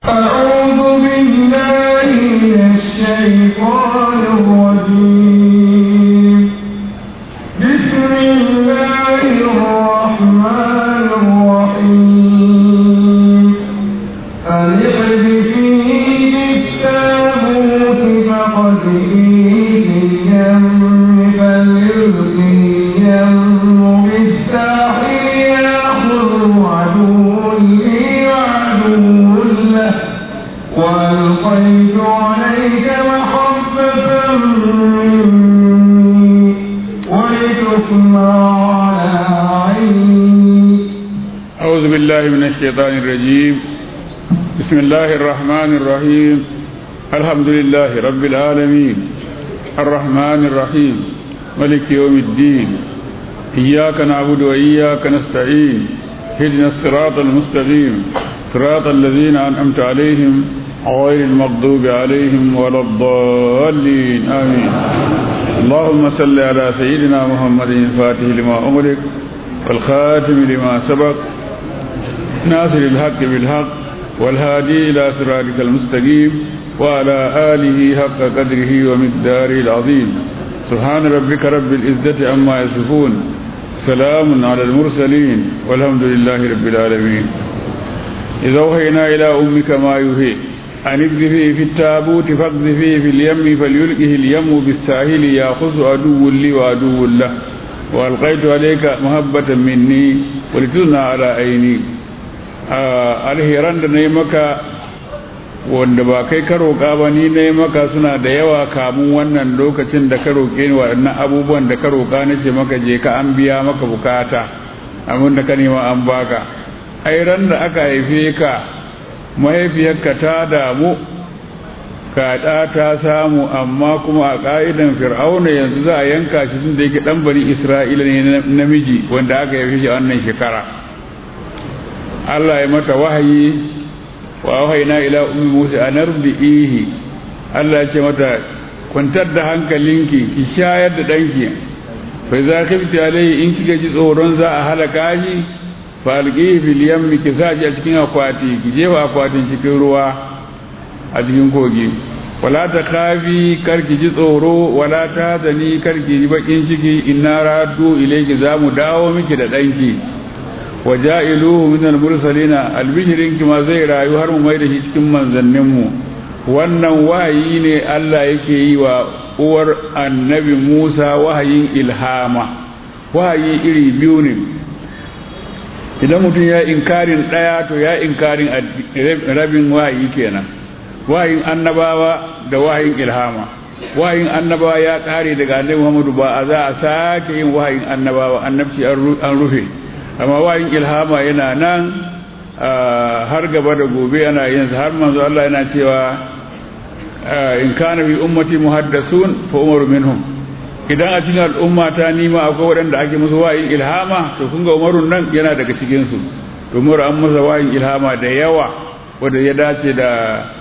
أعوذ بالله من الشيطان الرجيم بسم الله الرحمن الرحيم أن اقذفيه بالتابوت فقذفيه في اليم فليلقه اليم بالساحل يأخذه عدو لي وعدو له وألقيت عليك محبة مني ولتصنع على عيني أعوذ بالله من الشيطان الرجيم بسم الله الرحمن الرحيم الحمد لله رب العالمين الرحمن الرحيم ملك يوم الدين إياك نعبد وإياك نستعين اهدنا الصراط المستقيم صراط الذين أنعمت عليهم غير المغضوب عليهم ولا الضالين آمين اللهم صل على سيدنا محمد الفاتح لما أمرك والخاتم لما سبق ناصر الحق بالحق والهادي إلى صراطك المستقيم وعلى آله حق قدره ومقداره العظيم سبحان ربك رب العزة عما يصفون سلام على المرسلين والحمد لله رب العالمين إذا أوحينا إلى أمك ما يوحي أن اقذفيه في التابوت فاقذفيه في اليم فليلقه اليم بالساحل يأخذ عدو لي وعدو له وألقيت عليك محبة مني ولتصنع على عيني alheran da na yi maka wanda ba kai ka roƙa ba ni na yi maka suna da yawa kamun wannan lokacin da ka roƙe ni waɗannan abubuwan da ka roƙa na ce maka je ka an biya maka bukata abin da ka nema an baka ai ran da aka haife ka mahaifiyarka ta damu kaɗa ta samu amma kuma a ƙa'idan fir'auna yanzu za a yanka shi tun da yake ɗan bari isra'ila ne namiji wanda aka haife shi a wannan shekara Allah ya mata wahayi wa wahaina ila ummi Musa an ardihi Allah ya ce mata kwantar da hankalinki ki shayar da danki fa za khifti alai in kika ji tsoron za a halaka shi fa alqihi fil yammi ki saji a cikin akwati ki jefa akwatin cikin ruwa a cikin kogi wala ta kafi karki ji tsoro wala ta zani karki ji bakin ciki inna raddu ilayki za mu dawo miki da danki wa ja'iluhu min al-mursalina albishirin ma zai rayu har mu mai da shi cikin manzannin mu wannan wahayi ne Allah yake yi wa uwar annabi Musa wahayin ilhama wahayi iri biyu ne idan mutum ya inkarin daya to ya inkarin rabin wahayi kenan wahayin annabawa da wahayin ilhama wahayin annabawa ya kare daga annabi Muhammadu ba a za a sake yin wahayin annabawa annabci an rufe amma wayin ilhama yana nan har gaba da gobe ana yin har manzo Allah yana cewa in kana bi ummati muhaddasun fa umaru minhum idan a cikin al'umma ta nima akwai waɗanda ake musu wayin ilhama to kun ga umarun nan yana daga cikin su umar an masa wayin ilhama da yawa wanda ya dace da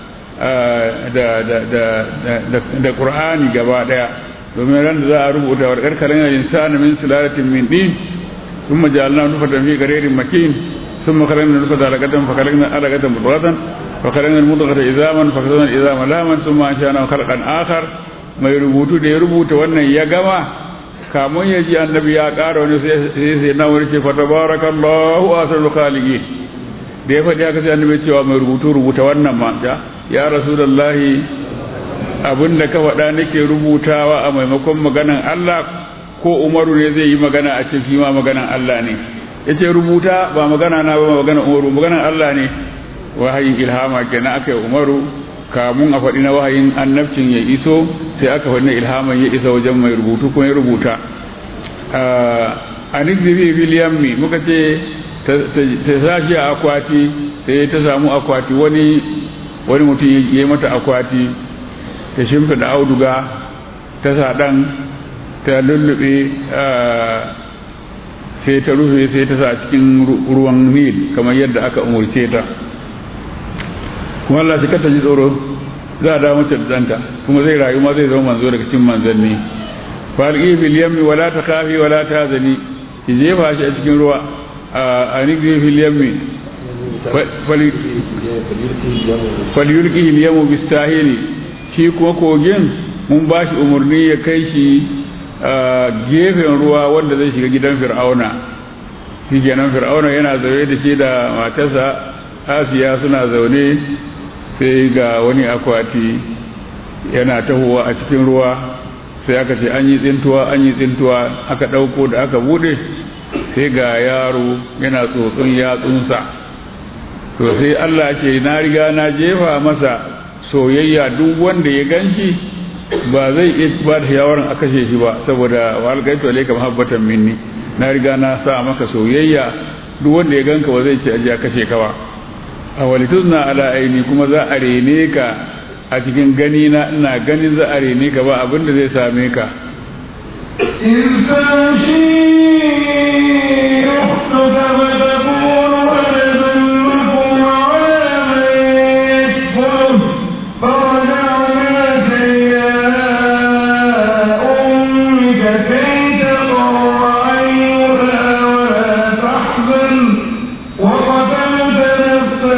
da da da da qur'ani gaba daya domin ran da za a rubuta wa karkarin insani min sulalatin min din ثم جعلنا نطفة في قرير مكين ثم خلقنا نطفة علقة فخلقنا علقة مضغة فخلقنا المضغة إذاما فخلقنا الإذام لاما ثم أنشأنا خلقا آخر mai rubutu da ya rubuta wannan ya gama kamun ya ji annabi ya ƙara wani sai sai na wani ce fatabarakallahu asrul khaliqin da ya faɗi haka sai annabi cewa mai rubutu rubuta wannan ma ya rasulullahi abinda ka faɗa nake rubutawa a maimakon maganan Allah ko umaru ne zai yi magana a cikin ma maganan Allah ne ya ce rubuta ba magana na ba magana umaru maganan Allah ne wahayin ilhama kenan aka yi umaru kamun a faɗi na wahayin annabcin ya iso sai aka faɗi na ilhaman ya isa wajen mai rubutu kuma ya rubuta a nizifi filiyammi muka ce ta sashi a akwati sai ta samu akwati wani wani mutum ya yi mata akwati ta shimfiɗa auduga ta sa ɗan ta lullube sai ta rufe sai ta sa cikin ruwan nil kamar yadda aka umurce ta kuma Allah shi kata ji tsoro za a dawo mace da danta kuma zai rayu ma zai zama manzo daga cikin manzanni falqi fil yammi wala takhafi wala tahzani ki jefa shi a cikin ruwa a nigri fil yammi falyulki yamu bisahili shi kuma kogin mun ba shi umarni ya kai shi gefen ruwa wanda zai shiga gidan fir'auna shi kenan fir'auna yana zaune da shi da matarsa asiya suna zaune sai ga wani akwati yana tahowa a cikin ruwa sai aka ce an yi tsintuwa an yi tsintuwa aka ɗauko da aka bude sai ga yaro yana tsotson yatsunsa to sai Allah ce na riga na jefa masa soyayya duk wanda ya ganshi ba zai iya ba da shawaran a kashe shi ba saboda wa algaitu alayka mahabbatan minni na riga na sa maka soyayya duk wanda ya ganka ba zai ce aje a kashe ka ba a walituzna ala aini kuma za a rene ka a cikin gani na ina ganin za a rene ka ba abin da zai same ka إذ تمشي أختك فتقول ألزمكم على من يكفره فرجعناك إلى أمك كي تقر عينها ولا تحزن وقتلت نفسا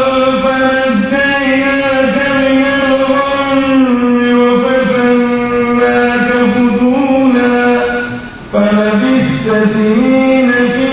فنجيناك من الغم وفتناك فتونا فلبثت سنين في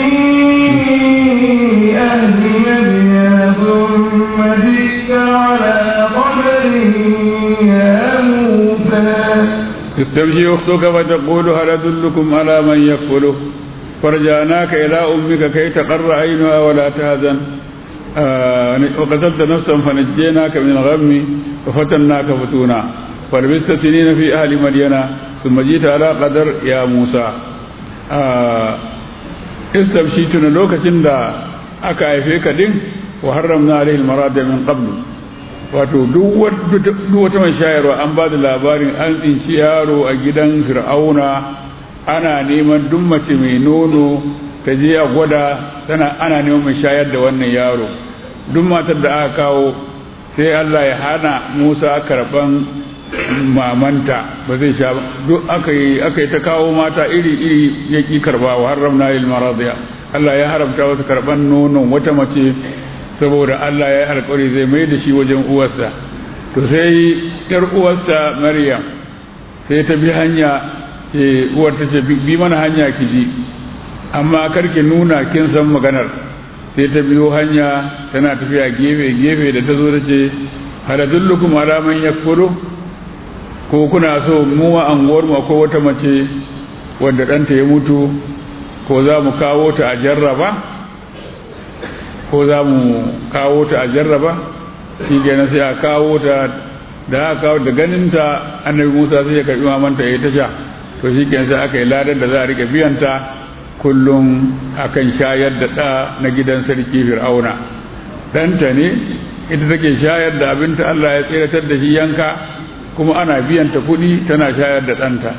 أهل مدين ثم جئت على قدر يا موسى تمشي أختك فتقول هل أدلكم على من يكفله فرجعناك إلى أمك كي تقر عينها ولا تهزن آه وقتلت نفسا فنجيناك من الغم وفتناك فتونا فلبثت سنين في أهل مدينة ثم جئت على قدر يا موسى آه استبشيتنا لوكة دا أكا أيفيك دين وحرمنا عليه المراد من قبل wato duk wata mai shayarwa an ba da labarin an tsinci yaro a gidan fir'auna ana neman duk mace mai nono ta je a gwada tana ana neman mai shayar da wannan yaro duk matar da aka kawo sai Allah ya hana Musa karban mamanta ba zai sha ba duk aka yi aka yi ta kawo mata iri iri ya ki karba wa haramna lil maradiya Allah ya haramta wasu karban nonon wata mace saboda Allah ya yi alkawari zai mai da shi wajen uwarsa to sai yar uwarsa Maryam sai ta bi hanya ce uwar ta ce bi mana hanya ki ji amma karki nuna kin san maganar sai ta biyo hanya tana tafiya gefe gefe da ta zo ta ce haladullukum ala man yakfuru ko kuna so mu a anguwar mu ko wata mace wanda ɗanta ya mutu ko za mu kawo ta a jarraba ko za mu kawo ta a jarraba shi kenan sai a kawo ta da aka kawo da ganinta annabi musa sai ya karbi mamanta ya yi tasha to shi kenan sai aka yi ladar da za a rika biyanta kullum akan shayar da ɗa na gidan sarki fir'auna ɗanta ne ita take shayar da abinta allah ya tseratar da shi yanka kuma ana biyanta kuɗi tana shayar da ɗanta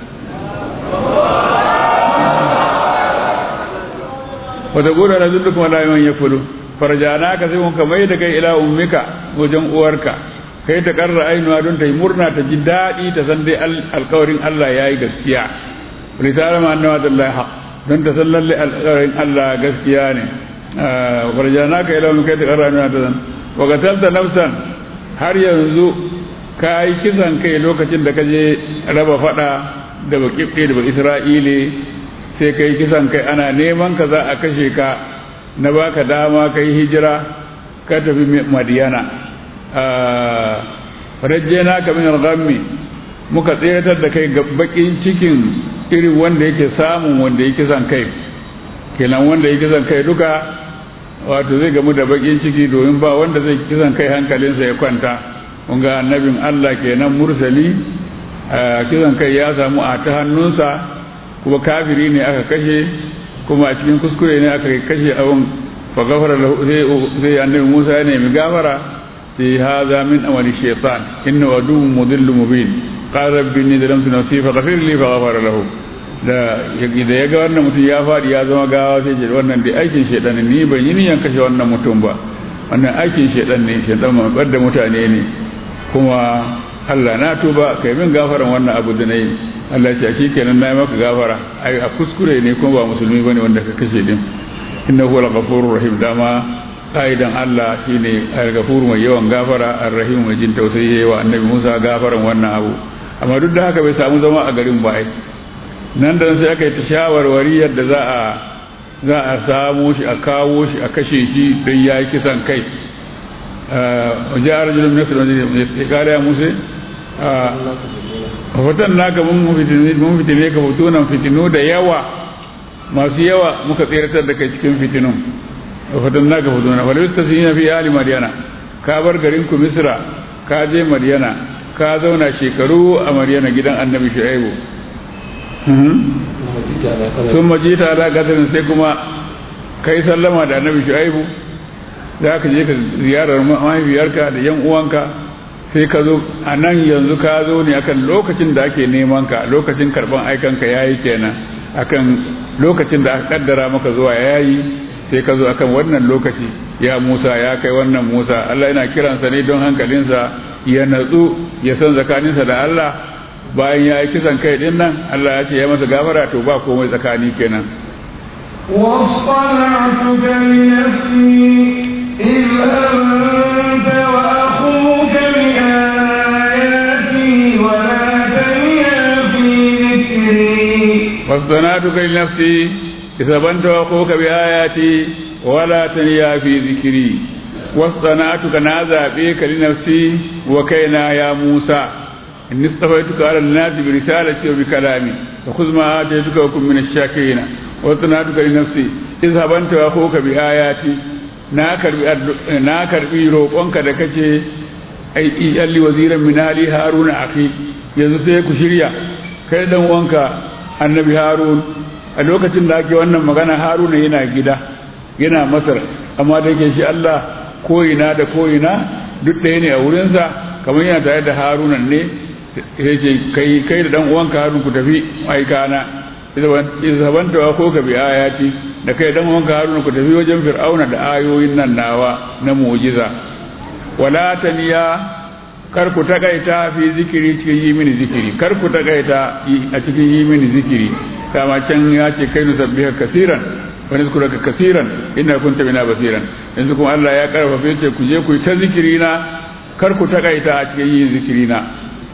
wata gura na zullu kuma layan ya kudu farjana ka sai muka mai da kai ila ummika wajen uwarka kai ta karra ainuwa don ta yi murna ta ji daɗi ta san dai alkawarin Allah ya yi gaskiya risala ma annawa dallahi haq don ta san lalle alkawarin Allah gaskiya ne farjana ka ila ummika kai ta karra ainuwa ta san wa qatalta nafsan har yanzu ka yi kisan kai lokacin da ka je raba fada da bakibbe da isra'ile sai kai kisan kai ana neman ka za a kashe ka na baka dama kai hijira ka tafi madiyana rajjena ka min al-ghammi muka tsayatar da kai ga bakin cikin irin wanda yake samun wanda yake kisan kai kenan wanda yake kisan kai duka wato zai gamu da bakin ciki domin ba wanda zai kisan kai hankalinsa ya kwanta kun ga annabin Allah kenan mursali kisan kai ya samu a ta hannunsa kuma kafiri ne aka kashe kuma a cikin kuskure ne aka kashe abin fa gafara lahu sai annabi Musa ya nemi gafara sai haza min amali shaytan inna waduwwun mudillu mubin qala rabbi inni zalamtu nafsi fa ghafir li fa ghafara lahu da da ya ga wannan mutum ya fadi ya zama gawa sai ce wannan dai aikin shaytan ne ni ban yi niyan kashe wannan mutum ba wannan aikin shaytan ne shaytan ma da mutane ne kuma Allah na tuba kai min gafaran wannan abu da nayi Allah ce shi kenan na yi maka gafara ai a kuskure ne kuma ba musulmi bane wanda ka kashe din inna huwa al-ghafurur rahim dama ƙa'idan Allah shine al-ghafur mai yawan gafara ar-rahim mai jin tausayi yayi wa annabi Musa gafaran wannan abu amma duk da haka bai samu zama a garin ba ai nan da sai aka yi ta shawarwari yadda za a za a samu shi a kawo shi a kashe shi don ya yi kisan kai wajen arjulun nasir ya kare ya musa a hoton naka mun fitine ka fitunan fitinu da yawa masu yawa muka tseratar da kai cikin fitinun a hoton naka fitunan wadda ta sun yi fi ali madiyana ka bar garin ku misra ka je madiyana ka zauna shekaru a madiyana gidan annabi shu'aibu sun majita ala gadarin sai kuma kai sallama da annabi shu'aibu za ka je ka ziyarar mahaifiyarka da yan uwanka sai ka zo a nan yanzu ka zo ne akan lokacin da ake neman ka lokacin karban aikanka ya yi kenan akan lokacin da aka kaddara maka zuwa ya yi sai ka zo akan wannan lokaci ya musa ya kai wannan musa allah yana kiransa ne don hankalinsa ya natsu ya san tsakaninsa da allah bayan ya yi kisan kai din nan allah ya ce ya masa gafara to ba komai tsakani kenan واصطنعتك لنفسي اذهب أنت وأخوك بآياتي ولا تنيا في ذكري واصطنعتك لنفسي اذهب أنت وأخوك بآياتي ولا تنيا في ذكري واصطنعتك نازع بك لنفسي وكينا يا موسى إني اصطفيتك على الناس برسالتي وبكلامي فخذ ما آتيتك وكن من الشاكرين واصطنعتك لنفسي اذهب أنت وأخوك بآياتي na karbi na karbi roƙonka da kace ai iyalli waziran min ali haruna akhi yanzu sai ku shirya kai dan wanka annabi harun a lokacin da ake wannan magana haruna yana gida yana masar amma da yake shi Allah koyina da koyina duk ɗaya ne a wurinsa kamar yana tare da haruna ne sai ce kai kai da dan uwanka harun ku tafi aikana izabanta wa ko ka bi ayati da kai dan uwanka harun ku tafi wajen fir'auna da ayoyin nan nawa na mu'jiza wala taniya kar ku takaita fi zikiri cikin yi mini zikiri kar ku takaita a cikin yi mini zikiri kama can ya ce kai nusabbiha kasiran wa nazkuraka kasiran inna kunta bina basiran yanzu kuma Allah ya karfafe ce ku je ku yi ta zikiri na kar ku takaita a cikin yin zikiri na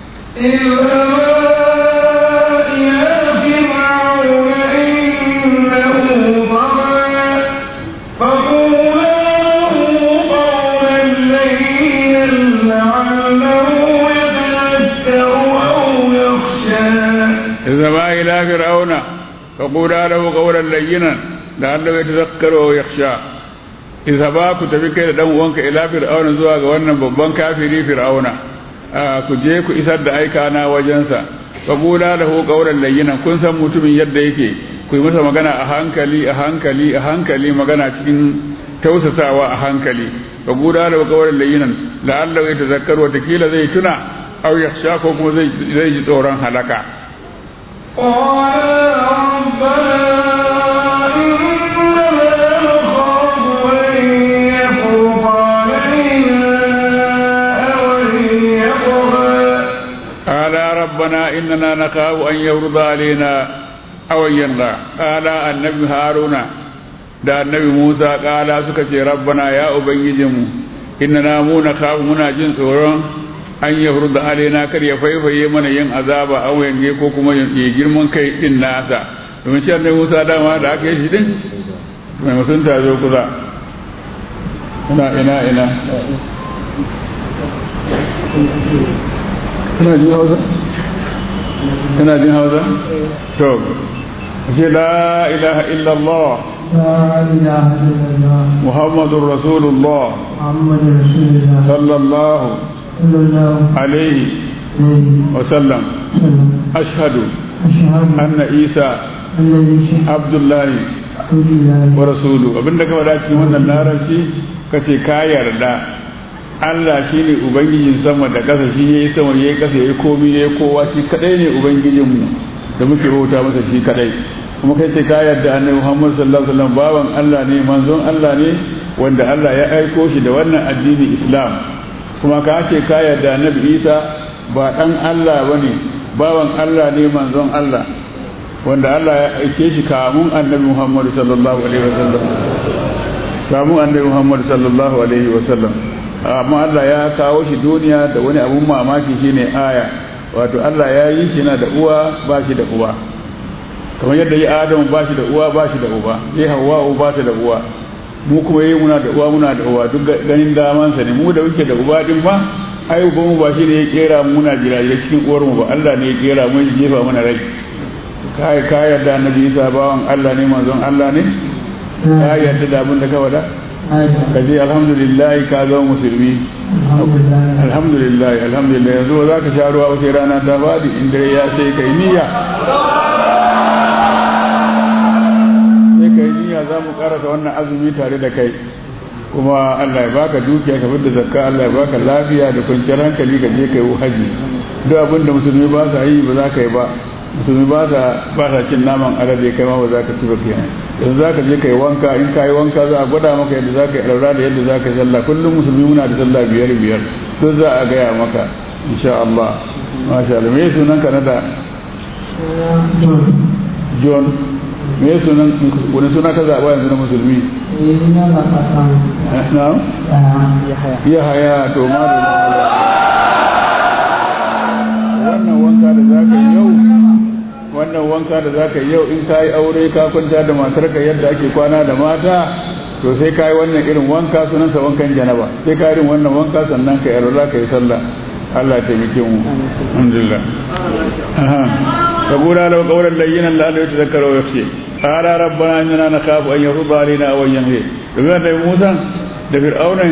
اذهبا إلى فرعون فقولا له قولا لينا لعله يتذكر أو يخشى اذهبا كتبي كده دان uwanka ila fir'auna zuwa ga wannan babban kafiri fir'auna ku je ku isar da aika na wajensa faqula lahu qawlan layyinan kun san mutumin yadda yake ku yi masa magana a hankali a hankali a hankali magana cikin tausasawa a hankali faqula lahu qawlan layyinan la'allahu yatazakkaru wa takila zai tuna aw yakhsha ko kuma zai zai ji tsoron halaka قال ربنا إننا نخاف أن يفرض علينا أو أن ينغى قال النبي هارون da annabi Musa kala suka ce rabbana ya ubangijinmu innana mu na kafu muna jin tsoron an ya da alaina kar ya faifaye mana yin azaba a yange ko kuma ya girman kai din nasa domin shi annabi Musa dama da aka yi shi din mai musunta zo kusa ina ina ina ina jin hausa ina jin hausa to ce la ilaha illallah لا إله إلا الله محمد رسول الله محمد رسول الله صلى الله صلى الله عليه عليه وسلم وسلم أشهد أشهد أن عيسى أن ليس عبد الله عبد الله ورسوله abinda ka faɗa cikin wannan larabci ka ce ka yarda Allah shi ne ubangijin sama da ƙasa shi ya yi sama ya yi ƙasa ya yi komi ya yi kowa shi kaɗai ne ubangijinmu da muke bauta masa shi kaɗai kuma kai ce ka yarda annabi Muhammad sallallahu alaihi wasallam baban Allah ne manzon Allah ne wanda Allah ya aiko shi da wannan addini Islam kuma ka ce ka yarda annabi Isa ba ɗan Allah bane bawan Allah ne manzon Allah wanda Allah ya aike shi kamun annabi Muhammad sallallahu alaihi wasallam kamun annabi Muhammad sallallahu alaihi wa sallam amma Allah ya kawo shi duniya da wani abun mamaki shine aya wato Allah ya yi shi na da uwa ba shi da uwa kamar yadda ya Adamu ba shi da uwa ba shi da uba ya Hawwa ba ta da uwa mu kuma yi muna da uwa muna da uwa duk ganin damansa ne mu da muke da uba din ma ai uba mu ba shi ne ya kera mu muna jirajirai cikin uwar mu ba Allah ne ya kera mu ya jefa mana rai kai ka yarda annabi Isa bawan Allah ne manzon Allah ne ka yarda da abin da ka wada ka je alhamdulillah ka zama musulmi alhamdulillah alhamdulillah yanzu za ka sha ruwa wace rana ta fadi in dare ya sai kai niyya sai kai niyya za mu karasa wannan azumi tare da kai kuma Allah ya baka dukiya ka da zakka Allah ya baka lafiya da kwanciyar hankali ka je kai haji duk abin da musulmi ba sa yi ba za ka yi ba musulmi ba sa ba sa cin naman alade kai ma ba za ka ci ba kenan yanzu za ka je kai wanka in ka yi wanka za a gwada maka yadda za ka yi ɗaura da yadda za ka yi sallah kullum musulmi muna da sallah biyar biyar duk za a gaya maka insha Allah masha Allah me sunan ka na da John me sunan wani suna ka zaɓa yanzu na musulmi na ya haya to ma da wannan wanka da za ka yi yau wannan wanka da za ka yi yau in ka yi aure ka kwanta da matarka yadda ake kwana da mata to sai ka yi wannan irin wanka sunansa wankan janaba sai ka irin wannan wanka sannan ka yi za ka yi sallah Allah ya taimake mu alhamdulillah فقولا له قولا لينا لعله يتذكر ويخشى قال ربنا اننا نخاف ان يفرض علينا او ان ينهي daga da Musa da Fir'auna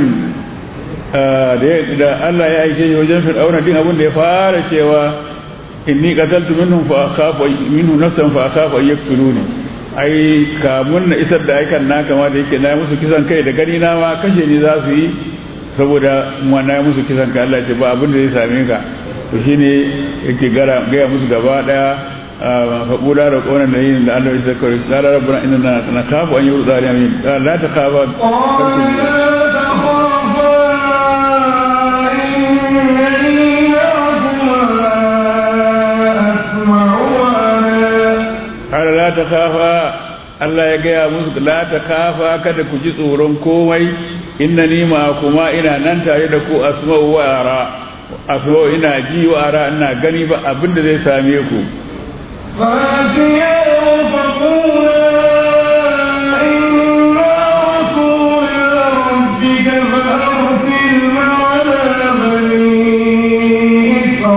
da Allah ya aike shi wajen Fir'auna din abin da ya fara cewa inni qataltu minhum fa akhafu minhu nafsan fa akhafu an yaqtuluni ai kamun na isar da aikan na kama da yake na musu kisan kai da gani na ma kashe ni za su yi saboda mu na musu kisan kai Allah ya ce ba abin da zai same ka to shine yake gara gaya musu gaba daya faƙula da ƙonan da yin da Allah ya zakar qala rabbuna inna nakhafu an yurda alaina la takhafa qala la takhafa Allah ya gaya musu la takhafa kada ku ji tsoron komai innani ma kuma ina nan tare da ku asma'u wa ara asma'u ina ji wa ara ina gani ba abinda zai same ku فاتياه فقولا إنا رسول ربك فأرسل معنا بني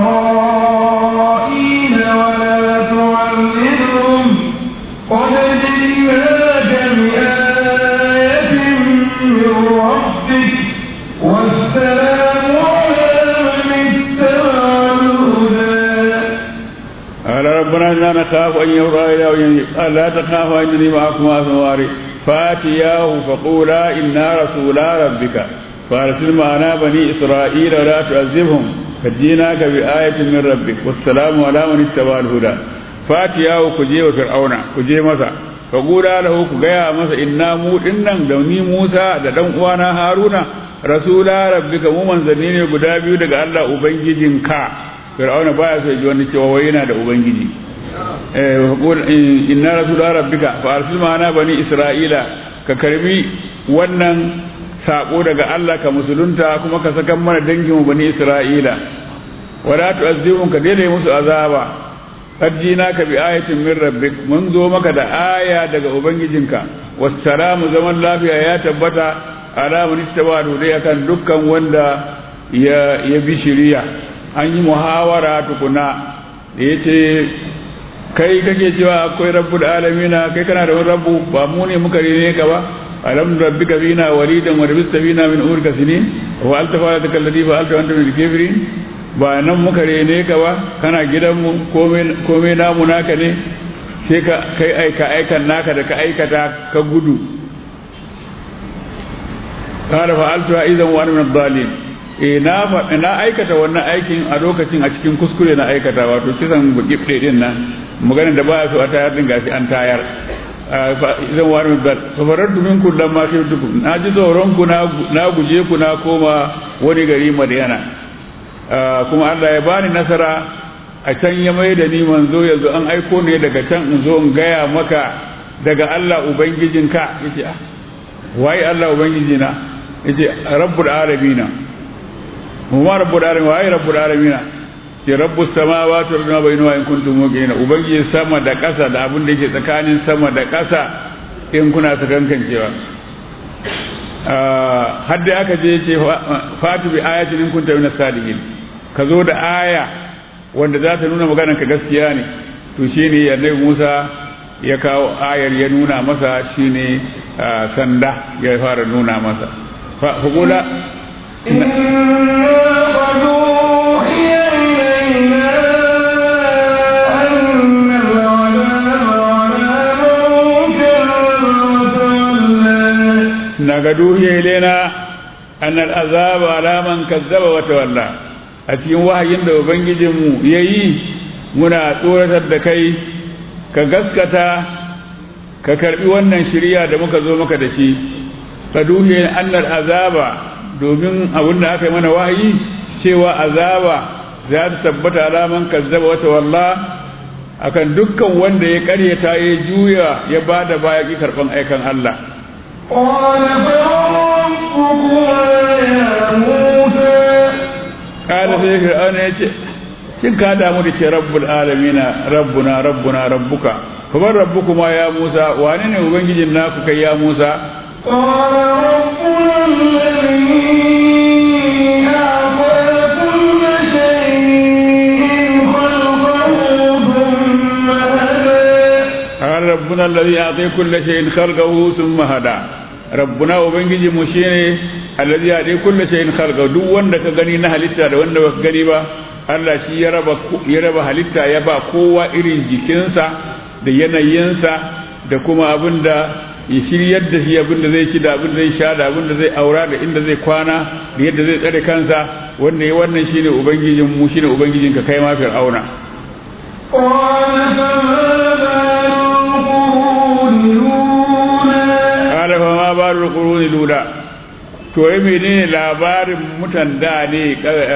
إسرائيل ولا تعذبهم قد جئناك بآية من ربك والسلام على من اتبع الهدى قال ربنا إنا نخاف أن يرى إلى قال لا تخافا إنني معكما ثواري فاتياه فقولا إنا رسولا ربك فارسل معنا بني إسرائيل ولا تعذبهم قد جئناك بآية من ربك والسلام على من اتبع الهدى فاتياه كجي وفرعون كجي مسا فقولا له كجيا مسا إنا مو إنن دوني موسى ددن وانا هارون رسولا ربك مو منزلين guda biyu daga Allah ubangijinka fir'auna baya so ji wani cewa wai yana da ubangiji eh inna rasul rabbika fa arsil ma'ana bani isra'ila ka karbi wannan sako daga Allah ka musulunta kuma ka saka mana dangin mu bani isra'ila wala tu'azzibum ka daidai musu azaba qadjina ka bi ayatin min rabbik mun zo maka da aya daga ubangijinka wassalamu zaman lafiya ya tabbata ala man ittaba dai akan dukkan wanda ya ya bi shiriya an yi muhawara tukuna da ya ce kai kake cewa akwai rabbul alamina kai kana da wani rabbu ba mu ne muka rene ka ba alam rabbika bina walidan wa rabbista bina min urka sinin wa alta fa ta kalladi fa alta anta min kafirin ba nan muka rene ka ba kana gidanmu komai komai namu naka ne sai ka kai aika aikan naka da ka aikata ka gudu قال فعلتها إذا وأنا من الضالين eh na na aikata wannan aikin a lokacin a cikin kuskure na aikata wato kisan bukibde din nan maganar da baya so a tayar din gashi an tayar idan wani da safarar dumin ku dan ma sai duk na ji tsoron ku na guje ku na koma wani gari Madiyana kuma Allah ya bani nasara a can ya mai da ni manzo yanzu an aiko ne daga can in zo in gaya maka daga Allah ubangijinka yace ah waye Allah ubangiji na yace rabbul alamin mu ma rabbul alamin waye rabbul alamin ce rabbus samawati wal ardi bainahuma in kuntum muqinin ubangiji sama da ƙasa da abin da yake tsakanin sama da ƙasa in kuna sakankancewa har da aka je ce fatu bi ayatin in kunta minas sadiqin ka zo da aya wanda za ta nuna maganar ka gaskiya ne to shine annabi Musa ya kawo ayar ya nuna masa shine sanda ya fara nuna masa fa kula نقد أوحي إلينا أن العذاب على من كذب وتولى a cikin wahayin da ubangijinmu ya yi muna tsoratar da kai ka gaskata ka karbi wannan shirya da muka zo maka da shi ka duhe annar azaba domin abin da aka yi mana wahayi cewa azaba za ta tabbata alaman kazzaba wata walla akan dukkan wanda ya karyata ya juya ya ba da baya ki karban aikan Allah قال sai fir'auna ya ce kin ka damu da ke rabbul alamina rabbuna rabbuna rabbuka kuma rabbukuma ya musa wane ne ubangijin naku kai ya musa قال ربنا الذي أعطي كل شيء خلقه ثم هدى ربنا وبنجي مشيني alladhi ya kullu shay'in khalqa duk wanda ka gani na halitta da wanda baka gani ba Allah shi ya raba ya raba halitta ya ba kowa irin jikinsa da yanayinsa da kuma abinda ya shiryar da shi abinda zai ci da abinda zai sha da abinda zai aura da inda zai kwana da yadda zai tsare kansa wanda ya wannan shine ubangijin mu shine ubangijin ka kai ma fir'auna قال فما بال القرون الأولى to wai menene labarin mutan da ne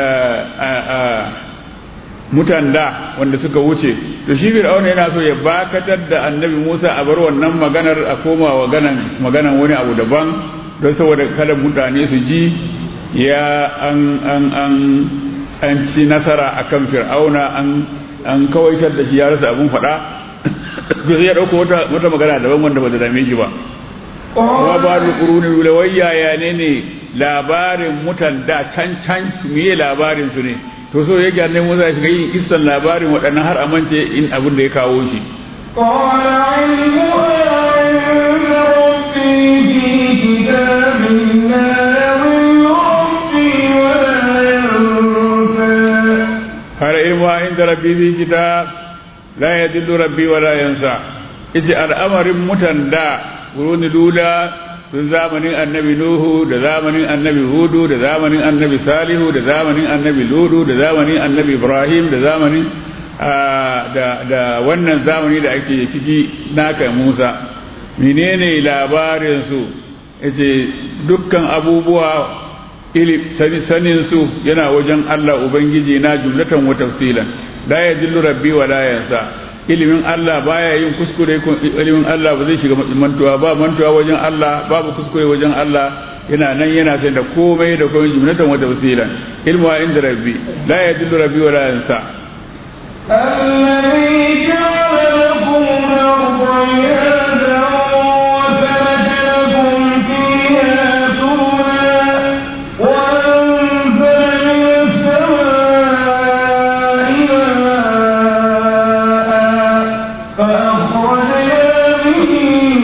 mutan da wanda suka wuce to shi fir'auna yana so ya bakatar da annabi Musa a bar wannan maganar a koma wa maganan wani abu daban don saboda kada mutane su ji ya an an an an ci nasara akan fir'auna an an kawaitar da shi ya rasa abun faɗa sai ya ɗauko wata wata magana daban wanda ba ta dame shi ba kuma ba da ƙuruni wulawayya ya ne ne labarin mutan da can can miye labarin su ne to so ya gane musa ya shiga yin kissan labarin waɗannan har amince in abin da ya kawo shi har ilmu inda rabbi fi kitab la yadillu rabbi wa la yansa ije al'amarin mutan da kuruni lula tun zamanin annabi nuhu da zamanin annabi hudu da zamanin annabi salihu da zamanin annabi ludu da zamanin annabi ibrahim da zamanin da wannan zamani da ake ciki naka musa menene labarin su yace dukkan abubuwa sanin su yana wajen Allah ubangiji na jumlatan wa tafsilan la yadillu rabbi wa la yansa ilimin Allah baya yin kuskure ilimin Allah ba zai shiga mantuwa ba mantuwa wajen Allah babu kuskure wajen Allah yana nan yana sai da komai da komai jumlatan wa tafsilan ilmu inda rabbi la yadillu rabbi wa la yansa الذي جعل لكم الأرض مهادا وسلك لكم فيها سبلا وأنزل من السماء ماء فأخرجنا به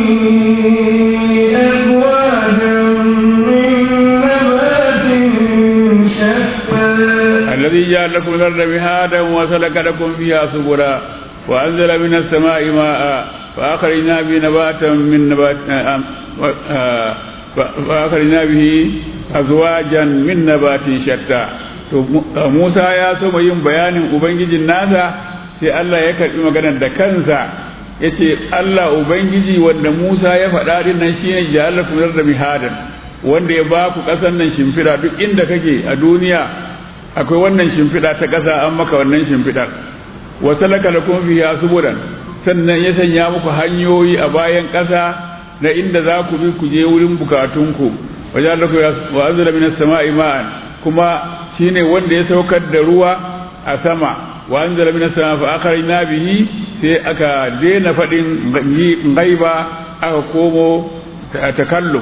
أزواجا من نبات شتى الذي جعل لكم الأرض مهادا وسلك لكم فيها سبلا وأنزل من السماء ماء فأخرجنا به نباتا من نبات آه، آه، فأخرجنا به أزواجا من نبات شتى to Musa ya so mai yin bayanin ubangijin nasa sai Allah ya karbi maganar da kansa yace Allah ubangiji wanda Musa ya faɗa din nan shine ja'alakum da mihadan wanda ya ba ku ƙasar nan shimfiɗa duk inda kake a duniya akwai wannan shimfiɗa ta ƙasa an maka wannan shimfiɗar wa salaka lakum fiha subulan sannan ya sanya muku hanyoyi a bayan ƙasa na inda za ku bi ku je wurin bukatunku wajen lakum wa anzala minas sama'i ma'an kuma shine wanda ya saukar da ruwa a sama wa anzala minas sama'i fa akhrajna bihi sai aka daina fadin gaiba aka komo takallum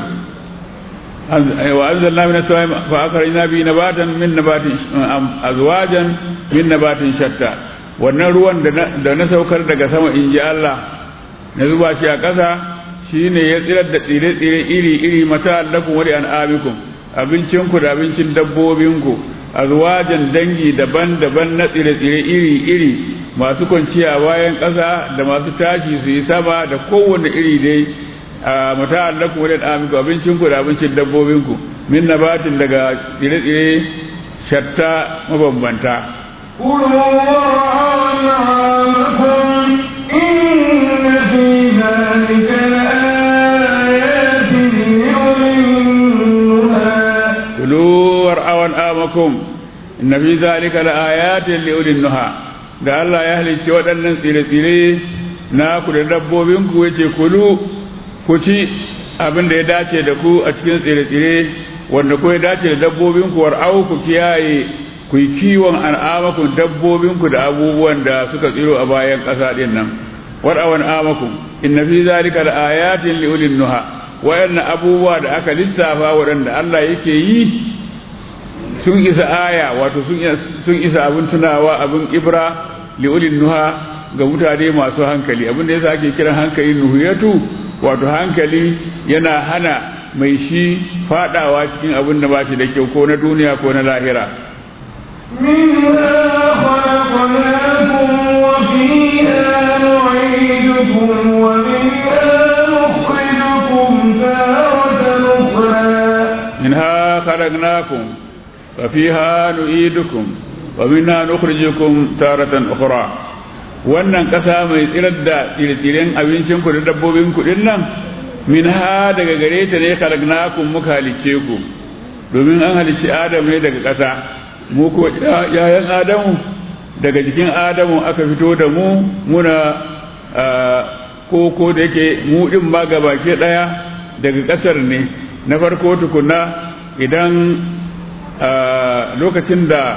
wa anzalna minas sama'i fa akhrajna bihi nabatan min nabatin azwajan min nabatin shatta wannan ruwan da na saukar daga sama in ji Allah na zuba shi a ƙasa shi ne ya tsirar da tsire-tsire iri-iri mata allakun wani an amikun abincinku da abincin dabbobinku a zuwajen dangi daban-daban na tsire-tsire iri-iri masu kwanciya bayan ƙasa da masu tashi su yi sama da kowane iri dai a mata allakun wani an amikun abincinku da abincin dabbobinku min nabatin daga tsire-tsire shatta mabambanta كلوا وارعوا أنعامكم إن في ذلك لآيات لأولي النهى كلوا وارعوا أنعامكم إن في ذلك لآيات لأولي النهى da Allah ya halicci waɗannan tsire-tsire na ku da dabbobinku ya ce kulu ku ci abin da ya dace da ku a cikin tsire-tsire wanda ku ya dace da dabbobinku war'au ku kiyaye ku yi kiwon al'amakun dabbobinku da abubuwan da suka tsiro a bayan ƙasa ɗin nan war'awan amakun inna fi zalika da ayatin li ulil nuha wayannan abubuwa da aka lissafa waɗanda Allah yake yi sun isa aya wato sun isa abin tunawa abin ibra li ulil nuha ga mutane masu hankali abin da yasa ake kiran hankali nuhiyatu wato hankali yana hana mai shi fadawa cikin abin da ba shi da kyau ko na duniya ko na lahira منها خلقناكم وفيها نعيدكم ومنها نخرجكم تارة أخرى منها خلقناكم وفيها نعيدكم ومنها نخرجكم تارة أخرى wannan ƙasa mai tsirar da tsire-tsiren abincinku da dabbobinku ɗin nan min ha daga gare ta ne kalagnakum muka halicce ku domin an halicci adam ne daga ƙasa mu ko yayan adamu daga jikin adamu aka fito da mu muna koko da yake mu din ma gabake daya daga kasar ne na farko tukuna idan lokacin da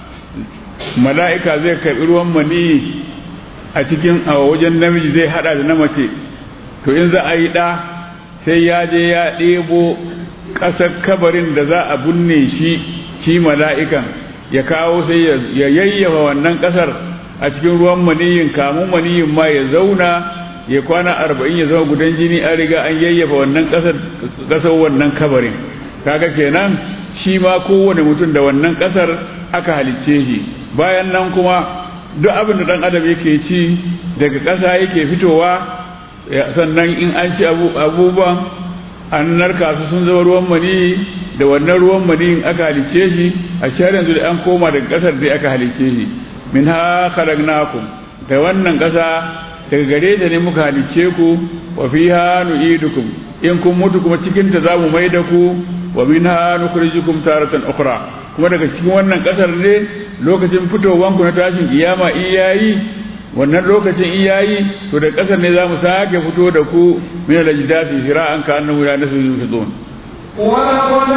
mala'ika zai karɓi ruwan mani a cikin a wajen namiji zai hada da na mace to in za a yi ɗa sai ya je ya ɗebo ƙasar kabarin da za a binne shi shi mala'ikan ya kawo sai ya yayyafa wannan kasar a cikin ruwan maniyin kamun maniyin ma ya zauna ya kwana arba'in ya zama gudan jini an riga an yayyafa wannan kasar kasar wannan kabarin kaga kenan shi ma kowane mutum da wannan kasar aka halicce shi bayan nan kuma duk abin da dan adam yake ci daga ƙasa yake fitowa sannan in an ci abubuwan an narka su sun zama ruwan mani da wannan ruwan maniyin aka halicce shi a shari'a yanzu da an koma daga kasar da aka halicce shi min ha khalaqnakum da wannan kasa daga gare ta ne muka halicce ku wa fiha nu'idukum in kun mutu kuma cikin ta zamu mai da ku wa minha nukhrijukum taratan ukhra kuma daga cikin wannan kasar ne lokacin fitowan ku na tashin kiyama in yayi wannan lokacin in yayi to da kasar ne zamu sake fito da ku min al-ajdati shira'an ka annahu ya nasu yusudun ولقد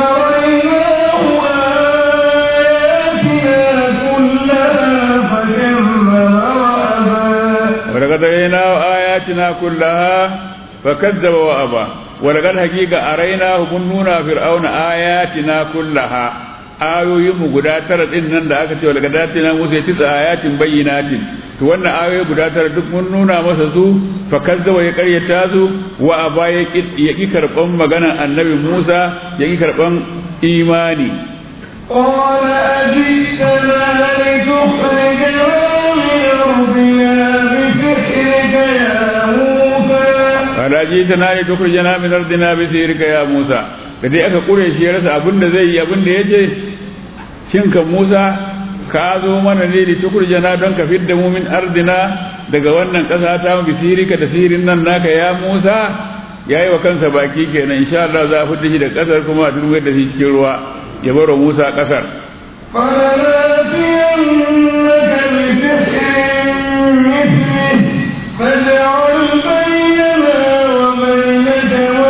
رأيناه آياتنا كلها فكذب وأبى ولقد أريناه آياتنا كلها فكذب وأبى ولقد حقيقة أريناه منونا فرعون آياتنا كلها ayoyin mu guda tara din nan da aka ce wal gadatina musa tisa ayatin bayyinatin to wannan ayoyi guda tara duk mun nuna masa su fa kazzaba ya karyata su wa aba ya ki karban maganar annabi Musa ya ki karban imani قال أجئتنا لتخرجنا من أرضنا بسحرك يا موسى fala jitana li tukhrijana min ardina bi sirika ya Musa da dai aka kure shi ya rasa abin da zai yi abin da yace shin kan Musa ka zo mana ne li tukhrijana don ka fidda mu min ardina daga wannan kasa ta mu bi sirika da sirin nan naka ya Musa yayi wa kansa baki kenan insha Allah za a fidda shi da kasar kuma a turwar da shi cikin ruwa ya baro Musa kasar فلناتينك بسحر مثله فاجعل بيننا وبينك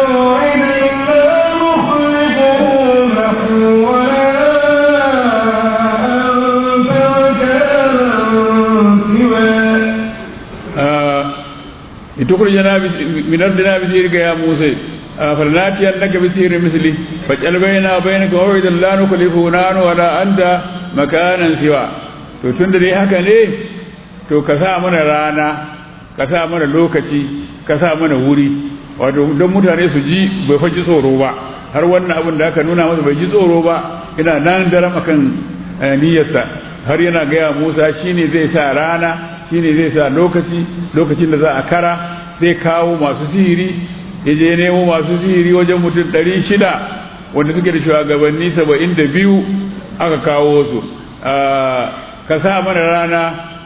litukhrijana min ardina bi sirrika ya musa فلناتينك بسير مثلي فاجعل بيننا وبينك موعدا لا نخلفه نحن ولا أنت مكانا سوى to tun da dai haka ne to ka sa mana rana ka sa mana lokaci ka sa mana wuri wato don mutane su ji bai faji tsoro ba har wannan abin da aka nuna masa bai ji tsoro ba ina nan daram akan niyyarsa har yana gaya Musa shine zai sa rana shine zai sa lokaci lokacin da za a kara zai kawo masu sihiri ya je nemo masu sihiri wajen mutum ɗari shida wanda suke da shugabanni saba'in da biyu aka kawo su ka sa mana rana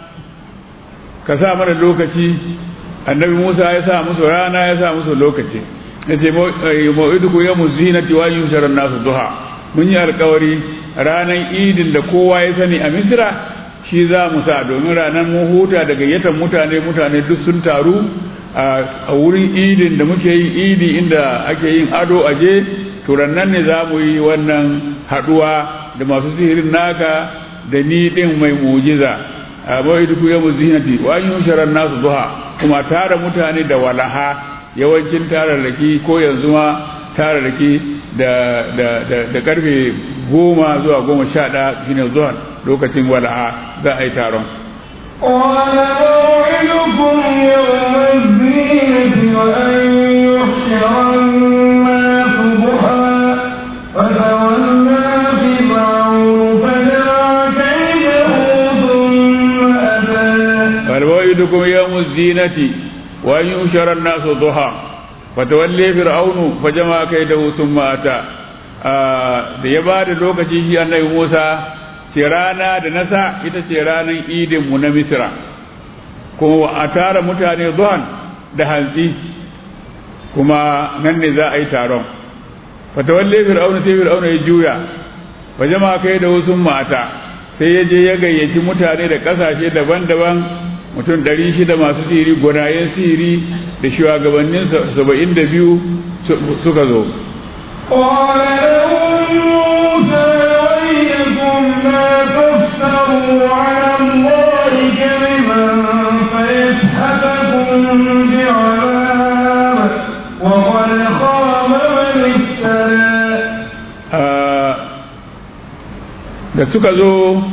ka sa mana lokaci annabi musa ya sa musu rana ya sa musu lokaci ya ce ma'iduku ya muzinati wa yushar nasu duha mun yi alkawari ranar idin da kowa ya sani a misira shi za mu sa domin ranar mun huta da gayyatar mutane mutane duk sun taru a wurin idin da muke yin idi inda ake yin ado aje turannan ne za mu yi wannan haduwa da masu sihirin naka da ni din mai mujiza a bai duk ya muzinati wa yin sharar nasu duha kuma tara mutane da walaha yawancin tararraki ko yanzu ma tararraki da da da da karfe goma zuwa goma sha ɗaya shine zuwa lokacin walaha za a yi taron قال موعدكم يوم الزينة وأن يحشر الناس ضحى فتولى فرعون فجمع كيده ثم أتى فالموعدكم يوم الزينة وأن يحشر الناس ضحى فتولي فرعون فجمع كيده ثم أتى da ya ba da lokaci shi annabi Musa ce rana da nasa ita ce ranar idinmu na misira kuma a tara mutane zuwan da hantsi kuma nan ne za a yi taron fatawalle fir'auna sai fir'auna ya juya fa jama'a kai da wasu mata sai ya je ya gayyaci mutane da kasashe daban-daban mutum ɗari shida masu siri gwanayen siri da shugabannin saba'in da biyu suka zo قال لهم موسى ويلكم لا تفتروا على الله كذبا فيسحتكم بعذاب وقد خاب من افترى da suka zo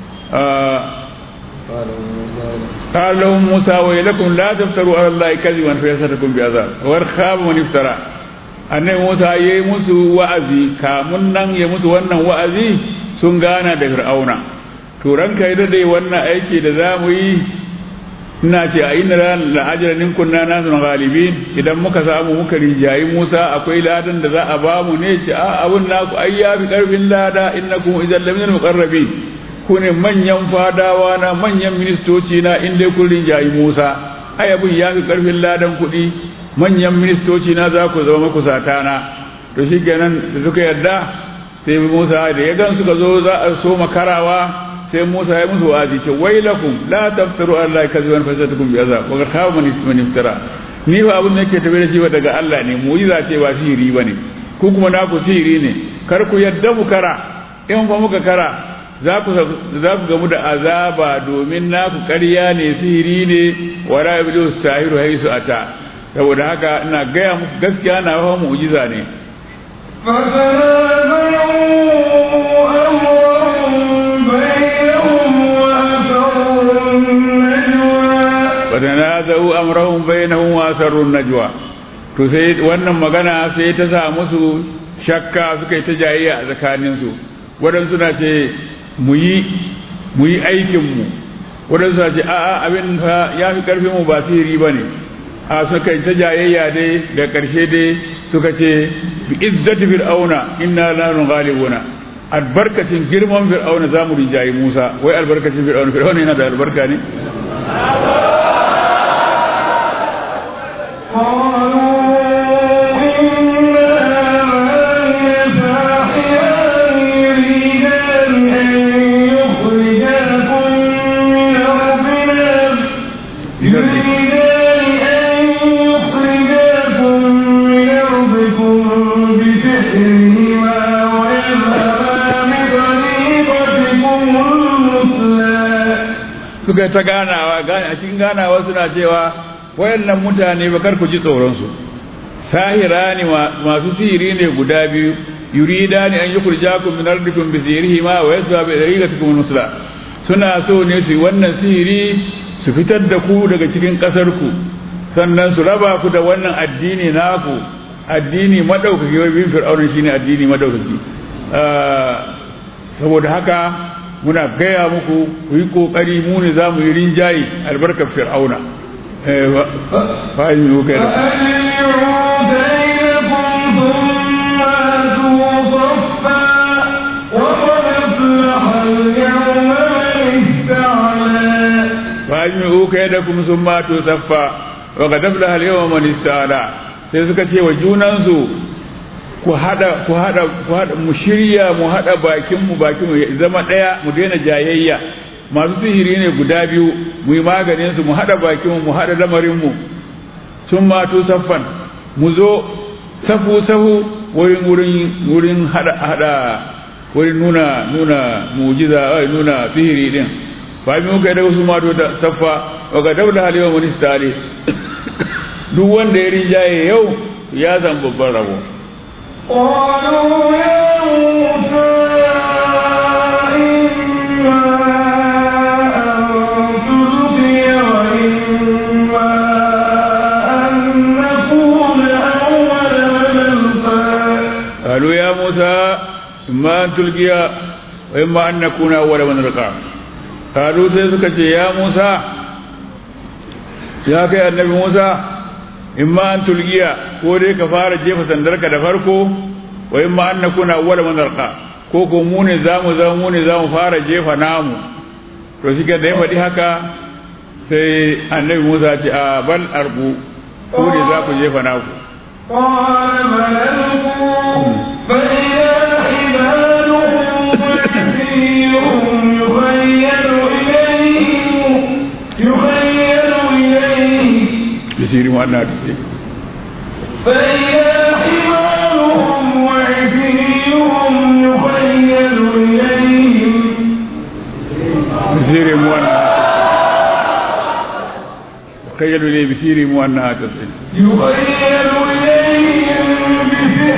قال لهم موسى ويلكم لا تفتروا على الله كذبا فيسحتكم بعذاب وقد خاب من افترى annabi Musa ya yi musu wa'azi kamun nan ya musu wannan wa'azi sun gana da fir'auna to ranka yi dai wannan aiki da za mu yi ina ce a inda ran la'ajiranin kunna nasu galibin idan muka samu muka rijayi Musa akwai ladan da za a ba mu ne ce a abun naku ai ya fi karfin lada innakum idan lam yakun muqarrabin ku ne manyan fadawa na manyan ministoci na in dai kun rijayi Musa ai abun ya fi karfin ladan kuɗi manyan ministoci na za ku zama makusata na to shi kenan da suka yarda sai Musa da ya gan suka zo za a so makarawa sai Musa ya musu wa'azi ce wailakum la taftaru Allah kaziban fasatukum bi azab wa khaba man man iftara ni fa abin da yake tafi da shi ba daga Allah ne mu'jiza ce ba sihiri bane ku kuma na ku sihiri ne kar ku yadda mu kara in fa muka kara za ku za ku gamu da azaba domin naku ƙarya ne sihiri ne wa ra'ibul sahiru haisu ata saboda haka ina gaya muku gaskiya na fa mu'jiza ne فتنازعوا أمرهم بينهم فتنازعوا أمرهم بينهم وأسروا النجوى وأسروا النجوى to sai wannan magana sai ta sa musu shakka suka yi ta jayayya a tsakaninsu waɗansu na ce mu yi mu yi aikinmu waɗansu na ce a'a abin fa ya fi ƙarfin mu ba sihiri ba ne a suka yi ta jayayya dai da ƙarshe dai suka ce bi izzati fir'auna inna la nughalibuna albarkacin girman fir'auna zamu rijayi Musa wai albarkacin fir'auna fir'auna yana da albarka ne suka ta ganawa a cikin ganawa suna cewa wayannan mutane ba kar ku ji tsoron su sahira ne masu sihiri ne guda biyu yurida ne an yukhrijakum min ardikum bi sihirihima wa yasba bi dariqatikum al-musla suna so ne su wannan sihiri su fitar da ku daga cikin kasar ku sannan su raba ku da wannan addini naku addini madaukaki wai bin fir'auna shine addini madaukaki saboda haka muna gaya muku ku yi kokari mu ne za mu yi rinjaye albarkar fir'auna fa'in yi kai da fa'in yi kai da kuma sun mato saffa wa ga dabla hal yawan manista'ala sai suka ce wa junansu ku hada ku hada ku hada mu shirya mu hada bakin mu bakin mu zama daya mu daina jayayya masu sihiri ne guda biyu mu yi maganin su mu hada bakin mu mu hada lamarin mu sun mato saffan mu zo safu safu wurin wurin wurin hada hada wurin nuna nuna mujiza ai nuna sihiri din fa mi muka da wasu mato da saffa wa ga dabda halewa munistali duk wanda ya rinjaye yau ya zan babban rabo قالوا يا موسى إما أن تلقي وإما أن نكون أول من ألقى قالوا يا موسى إما أن تلقي وإما أن نكون أول من ألقى قالوا سيسك يا موسى يا كي النبي موسى إما أن تلقي كوري كفارة جيفة سندرك دفركو وإما أن نكون أول من ألقى ko ko mu ne za mu zama mu ne za mu fara jefa namu to shi da ya faɗi haka sai annabi Musa ce a bal arbu ko ne za ku jefa naku قال بل ألقوا فإذا حبالهم وعصيهم يخيل إليه يخيل إليه بسير ما أنها تسير فإذا حمالهم وعصيهم يخيل إليهم بسير ما أنها تخيلوا لي بسير ما أنها تسير يخيل إليهم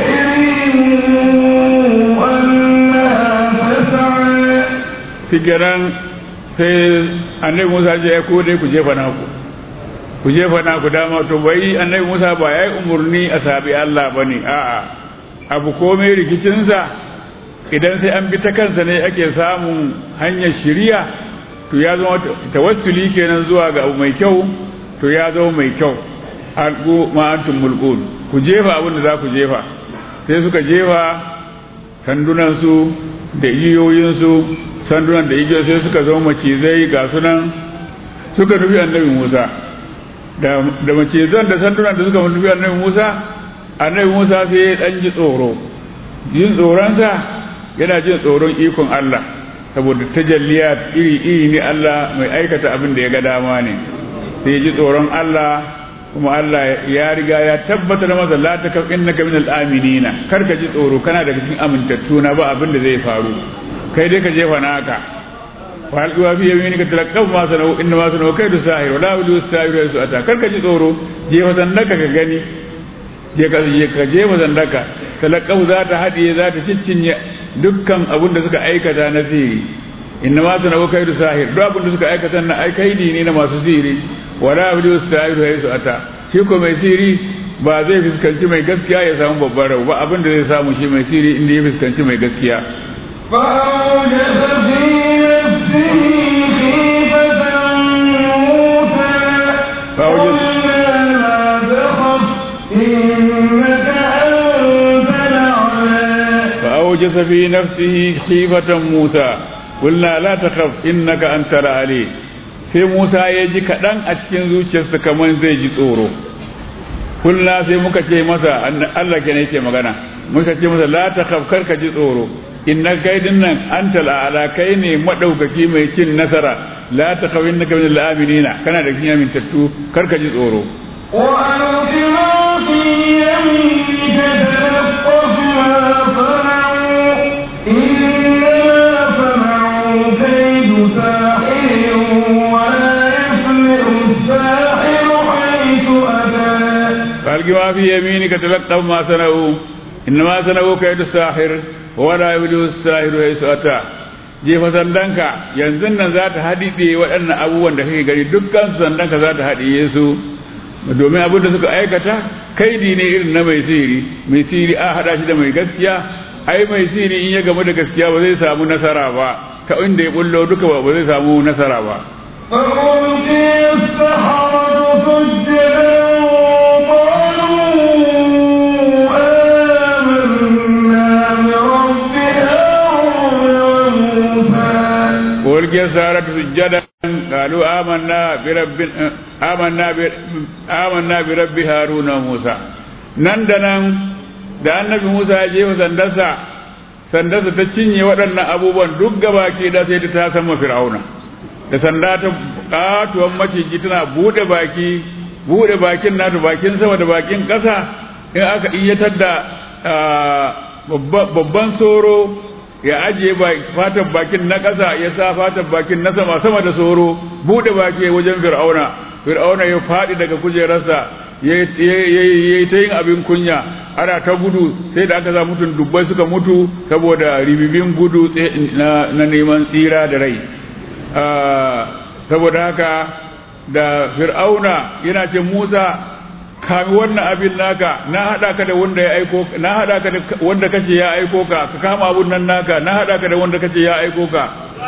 بسحرهم أنها تسعى fikiran sai annabi Musa ce ya kode ku jefa naku ku jefa naku dama to bai annabi Musa ba ya yi umarni a sabi Allah ba ne a'a abu komai rikicinsa idan sai an bi ta kansa ne ake samun hanyar shiriya to ya zama tawassuli kenan zuwa ga abu mai kyau to ya zama mai kyau alqu ma antum mulqun ku jefa abin da za ku jefa sai suka jefa sandunansu da igiyoyinsu sandunan da igiyoyi sai suka zama macizai ga sunan suka nufi annabi Musa da da macizan da sandunan da suka nufi annabi Musa annabi Musa sai ya dan ji tsoro jin tsoronsa yana jin tsoron ikon Allah saboda tajalliya iri iri ne Allah mai aikata abin da ya ga dama ne sai ya ji tsoron Allah kuma Allah ya riga ya tabbatar masa la ta kaf innaka minal aminina kar ka ji tsoro kana daga cikin amintattu na ba abin da zai faru kai dai ka jefa naka wa alqiwa fi yaminika talaqqaw ma sanau inna ma sanau kaidu sahir wala yudu sahir su ata kar ka ji tsoro jefa sandaka ka gani je ka je ka jefa sandaka talaqqaw za ta hadiye za ta ciccinye dukkan abin da suka aikata na sihiri inna ma sanau kaidu sahir duk abin da suka aikata na ai kaidi ne na masu sihiri wala yudu sahir su ata shi ko mai sihiri ba zai fuskanci mai gaskiya ya samu babban rabu ba abin da zai samu shi mai sihiri inda ya fuskanci mai gaskiya فأوجس في نفسه خيفة موسى فأوجس- قلنا لا تخف إنك أنت الأعلى فأوجس في نفسه خيفة موسى قلنا لا تخف إنك أنت العلي sai Musa ya ji kaɗan a cikin zuciyarsa kamar zai ji tsoro kulla sai muka ce masa Allah ke yake magana muka ce masa la ta kar ka ji tsoro inna kai dinnan anta ala kai ne madaukaki mai cin nasara la ta kawin naka min al-aminina kana da cikin amintattu kar ka ji tsoro وألق ما في يمينك تلقف ما صنعوا إنما صنعوا كيد ساحر ولا يفلح الساحر حيث alki ma fi yaminika talaqqaf ma sana'u innama sana'u kaydu sahir wa la yubdu sahiru haythu ata jefa sandanka yanzu nan za ta haɗiɗe waɗannan abubuwan da kake gani dukkan su sandanka za ta haɗiye su domin abin da suka aikata kaidi ne irin na mai sihiri mai sihiri a haɗa shi da mai gaskiya ai mai sihiri in ya gamu da gaskiya ba zai samu nasara ba ta inda ya bullo duka ba zai samu nasara ba فألقي السحرة سجدا قالوا آمنا برب هارون وموسى ولقي السارة سجدا قالوا آمنا برب آمنا ب... آمنا برب هارون وموسى نندنا da annabi Musa ya jefa sandarsa sandarsa ta cinye waɗannan abubuwan duk gaba ke da sai ta sama fir'auna da sanda ta katuwan maciji tana buɗe baki buɗe bakin nata bakin sama da bakin ƙasa in aka iyatar da babban soro ya ajiye fatan bakin na ƙasa ya sa fatan bakin na sama sama da soro buɗe baki wajen fir'auna fir'auna ya faɗi daga kujerarsa ya yi ta yin abin kunya ana ta gudu sai da aka sa mutum dubbai suka mutu saboda ribibin gudu na neman tsira da rai saboda haka da fir'auna yana ce musa kami wannan abin naka na haɗa ka da wanda ya aiko na haɗa ka da wanda kace ya aiko ka ka kama abun nan naka na haɗa ka da wanda kace ya aiko ka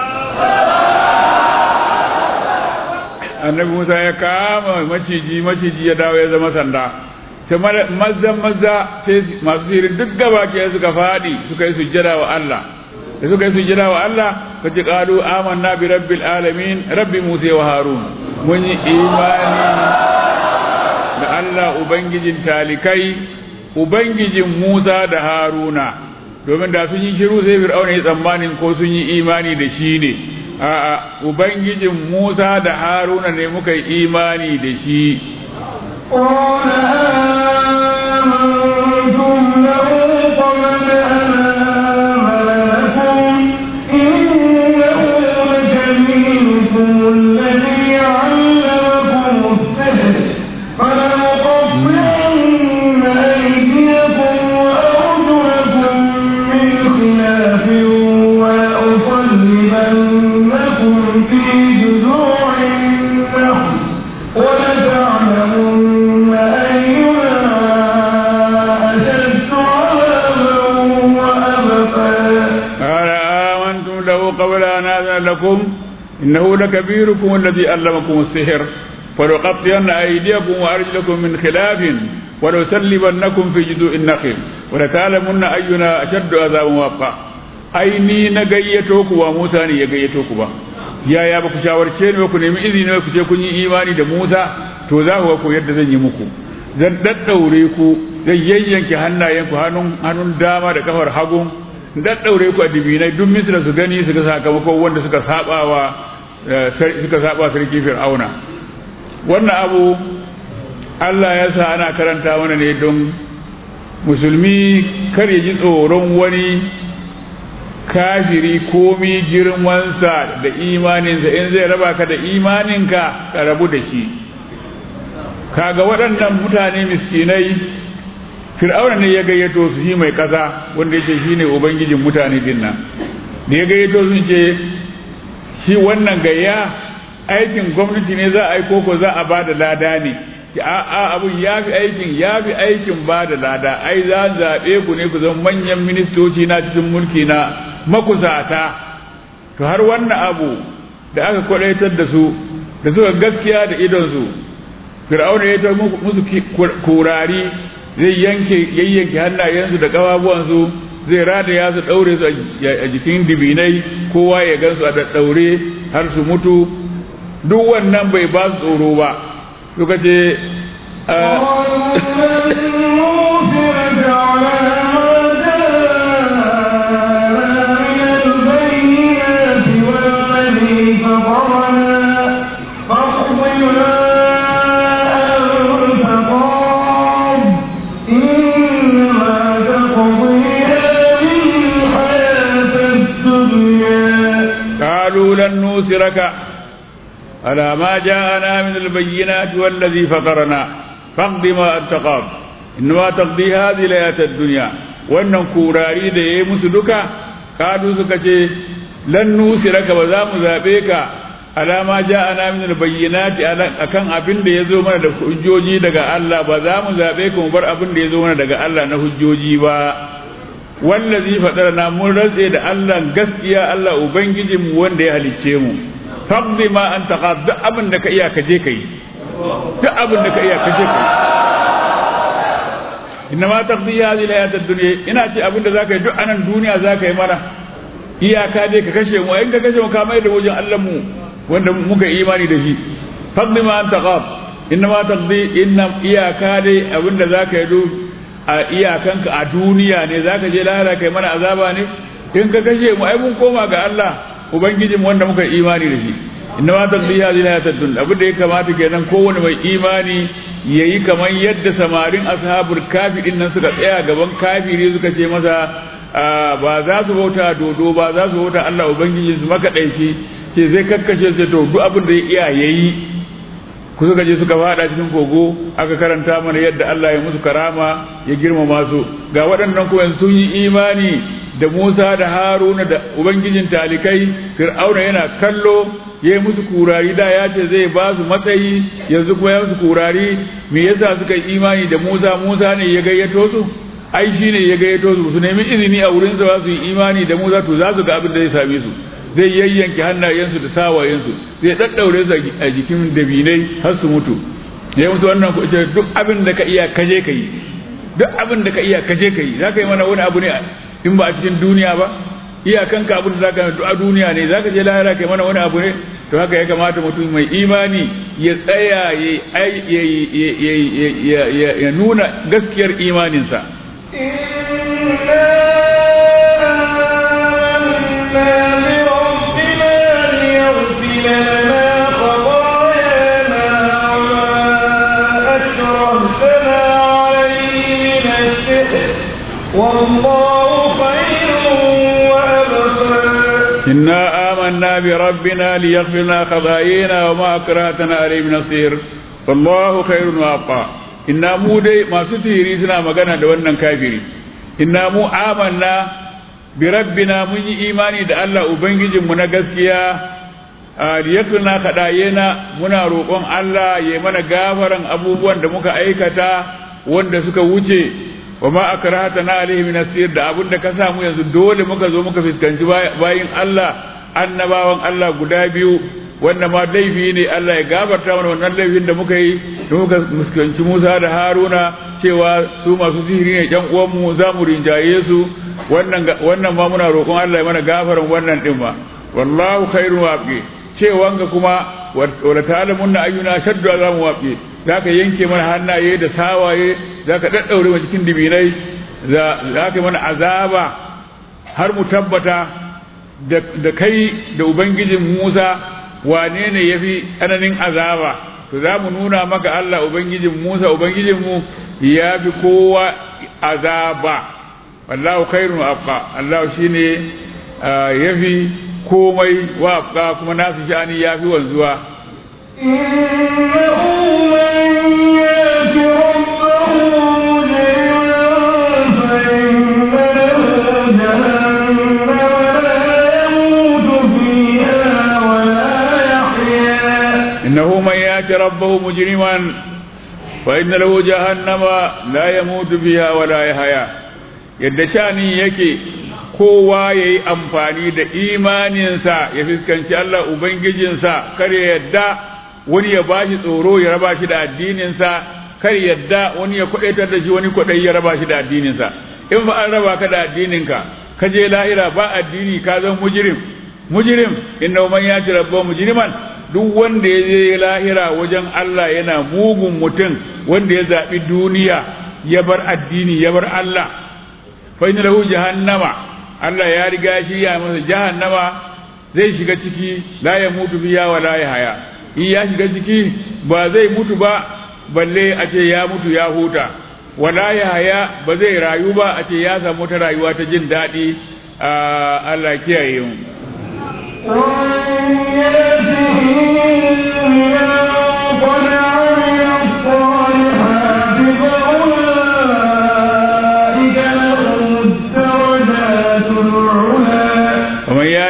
annabi musa ya kama maciji maciji ya dawo ya zama sanda sai maza maza sai masu sihirin duk gaba ke suka faɗi suka yi sujjada wa Allah da suka yi sujjada wa Allah ka ci qalu amanna bi rabbil alamin rabbi musa wa harun mun yi imani da Allah ubangijin talikai ubangijin musa da haruna domin da sun yi shiru sai fir'auna ya tsammanin ko sun yi imani da shi ne a'a ubangijin Musa da Haruna ne muka yi imani da shi قال آمنتم له قبل أن آمن لكم إنه لكبيركم الذي علمكم السحر فلنقطعن أيديكم وأرجلكم من خلاف ولأصلبنكم في جذوع النخل ولتعلمن أينا أشد عذابا وأبقى قال آمنتم له قبل أن آذن لكم إنه لكبيركم الذي علمكم السحر فلأقطعن أيديكم وأرجلكم من خلاف ولأسلبنكم في جذوع النخل ولتعلمن أينا أشد عذابا وأبقى ai ni na gayyato ku ba Musa ne ya gayyato ku ba yaya ba ku shawarce ni ba ku nemi izini ku ce kun yi imani da Musa to za ku ga ko yadda zan yi muku zan daddaure ku zan yayyanke hannayenku hannun hannun dama da kafar hagun daddaure ku a dibinai duk misra su gani su ga sakamakon wanda suka sabawa suka saba sarki fir'auna wannan abu Allah ya sa ana karanta mana ne don musulmi kar ya ji tsoron wani kafiri komi girmansa da imaninsa in zai raba ka da imaninka ka rabu da shi kaga waɗannan mutane miskinai fir'auna ne ya gayyato su shi mai ƙasa wanda yake shi ne ubangijin mutane din nan da ya gayyato sun ce shi wannan gayya aikin gwamnati ne za a yi koko za a ba da lada ne a abun ya fi aikin ya fi aikin ba da lada ai za zaɓe ku ne ku zama manyan ministoci na cikin mulki na makusata to har wannan abu da aka kwadaitar da su da suka gaskiya da idonsu fir'auna ya ta musu kurari zai yanke yayyanke hannayensu da ƙafafuwansu zai rada ya su ɗaure su a jikin dibinai kowa ya gansu a ɗaɗɗaure har su mutu duk wannan bai ba su tsoro ba suka ce قالوا لن نوثرك على ما جاءنا من البينات والذي فطرنا فاقض ما أنت قاض inna taqdi hadhihi layatad dunya wannan kurari da yayi musu duka kadu suka ce lan nusiraka ba za mu zabe ka alama ja'ana min albayyinati akan abin da yazo mana da hujjoji daga Allah ba za mu zabe ka mu bar abin da yazo mana daga Allah na hujjoji ba wallazi fadarna mun rantse da Allah gaskiya Allah ubangijinmu wanda ya halicce mu faqdi ma anta qad duk abin da ka iya ka je kai duk abin da ka iya ka je kai inna ma taqdi hadhihi al-hayat ad-dunya ina ce abin da zaka yi duk anan duniya zaka yi mana iyaka dai ka kashe mu in ka kashe mu ka mai da wajen Allah mu wanda muka imani da shi faqdi ma anta qad inna ma taqdi inna iyaka dai abin da zaka yi duk a iyakanka a duniya ne zaka je lahira kai mana azaba ne in ka kashe mu ai mun koma ga Allah ubangijin wanda muka imani da shi inna ma taqdi hadhihi hayatad dunya abin da ya kamata kenan kowane mai imani yayi kamar yadda samarin ashabul kafi din nan suka tsaya gaban kafiri suka ce masa ba za su bauta dodo ba za su bauta Allah ubangijin su maka daifi ce zai kakkashe sai to duk abin da ya iya yayi ku suka je suka fada cikin kogo aka karanta mana yadda Allah ya musu karama ya girmama su ga waɗannan kuma sun yi imani da Musa da Haruna da ubangijin talikai Fir'auna yana kallo ya yi musu kurari da ya ce zai ba su matsayi yanzu kuma ya musu kurari me yasa suka yi imani da Musa Musa ne ya gayyato su ai shi ne ya gayyato su su nemi izini a wurin sa su yi imani da Musa to za su ga abin da zai same su zai yayyanke hannayensu da sawayensu zai daddaure su a jikin dabinai har su mutu ya mutu wannan ku ce duk abin da ka iya kaje ka yi duk abin da ka iya kaje ka yi za ka yi mana wani abu ne in ba a cikin duniya ba iyakanka abin da za ka yi a duniya ne za ka je lahira ka yi mana wani abu ne to haka ya kamata mutum mai imani ya tsaya ya nuna gaskiyar imaninsa إنا آمنا بربنا ليغفر لنا خطايانا وما أكرهتنا عليه من السحر والله خير وأبقى إنا مو دي ما ستيري سنا مغانا دوانا كافري إنا مو آمنا بربنا من إيماني دا الله أبنجي من gaskiya liyakuna kaɗayena muna roƙon Allah ya mana gafaran abubuwan da muka aikata wanda suka wuce wa ma akrahata na alaihi min asir da abin da ka samu yanzu dole muka zo muka fuskanci bayin Allah annabawan Allah guda biyu wanda ma laifi ne Allah ya gafarta mana wannan laifin da muka yi da muka fuskanci Musa da Haruna cewa su masu sihiri ne ƴan uwan mu za mu rinjaye su wannan wannan ma muna roƙon Allah ya mana gafaran wannan din ma wallahu khairun waqi cewan ga kuma wala ta'lamun ayyuna shaddu azamu waqi zaka yanke mana hannaye da sawaye zaka daddaure mu cikin dibinai zaka mana azaba har mu tabbata da kai da ubangijin Musa wane ne yafi tsananin azaba to za mu nuna maka Allah ubangijin Musa ubangijin mu ya fi kowa azaba wallahu khairun abqa Allah shine yafi komai wa abqa kuma nasu shani yafi wanzuwa إنه من يأت ربه مجرما فإن له جهنم ولا يموت فيها ولا يحيا إنه من يأتي ربه مجرما فإن له جهنم لا يموت فيها ولا يحيا yadda shani yake kowa ya yi amfani da imaninsa ya fuskanci Allah Ubangijinsa kar ya yadda wani ya bashi tsoro ya raba shi da addininsa kar yadda wani ya kwadaitar da shi wani kwadai ya raba shi da addininsa in fa an raba ka da addininka ka je lahira ba addini ka zan mujrim mujrim inna man yati rabbahu mujriman duk wanda ya je lahira wajen Allah yana mugun mutum wanda ya zabi duniya ya bar addini ya bar Allah fa inna lahu jahannama Allah ya riga shi ya masa jahannama zai shiga ciki la ya mutu fiya wa la ya haya in ya shiga ciki ba zai mutu ba balle a ce ya mutu ya huta wala ya haya ba zai rayu ba a ce ya samu ta rayuwa ta jin daɗi Allah kiyaye mu ومن يأته مؤمنا قد عمل الصالحات